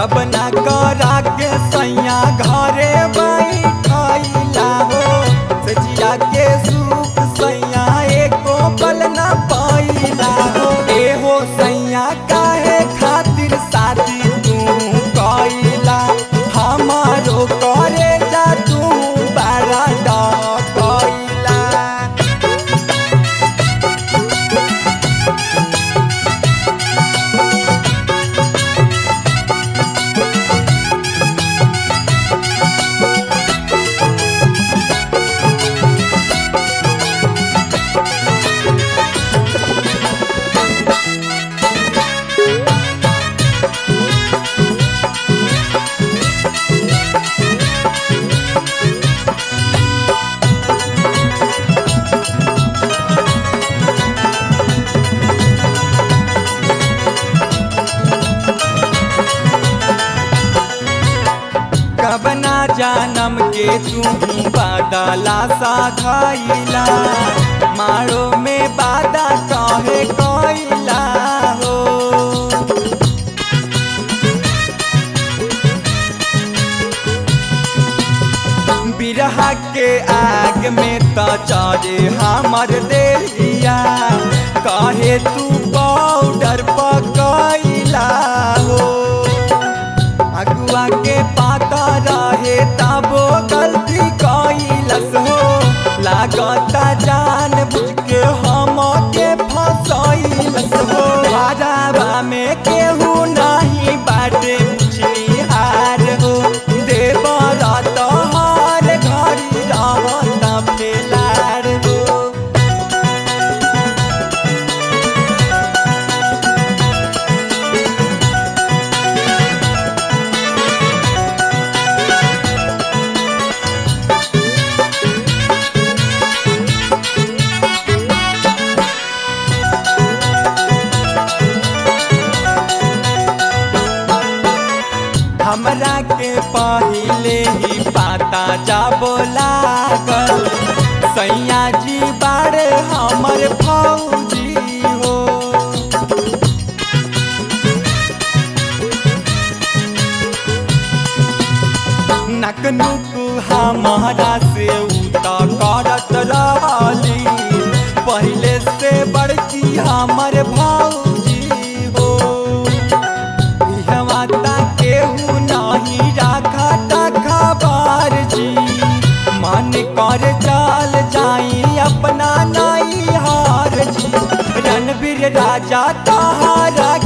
गबना करा के सैया घरे बैठैला हो सजिया के सुख सैया एको पल न पैला हो एहो सैया काहे खातिर शादी तू कैला हमारो करे जा तू बड़ा डकैला कबना जानम के तू बादला सा खैला मारो में बादा कहे कैला हो बिरहा के आग में त चढ़े हमर देहिया कहे तू पाउडर पकैला हो अगुआ के पाता रहे तबो गलती कैलस हो लागता जान बुझ के हम के फसैलस हो हराबा में केहू नहीं बाटे पुछनी हार हो देवर तोहर घड़ी रहत फेलार हो हमरा के पहिले ही पाता जाबो लागल सैया जी बाड़े हमर फौजी हो नकनुक हमारा से उता करत रहली पहिले से बड़की हमर भौजी हो इहवाता केहू नहीं राखा खबर जी मन कर चल जाई अपना नहीं हार जी रणवीर राजा तहारा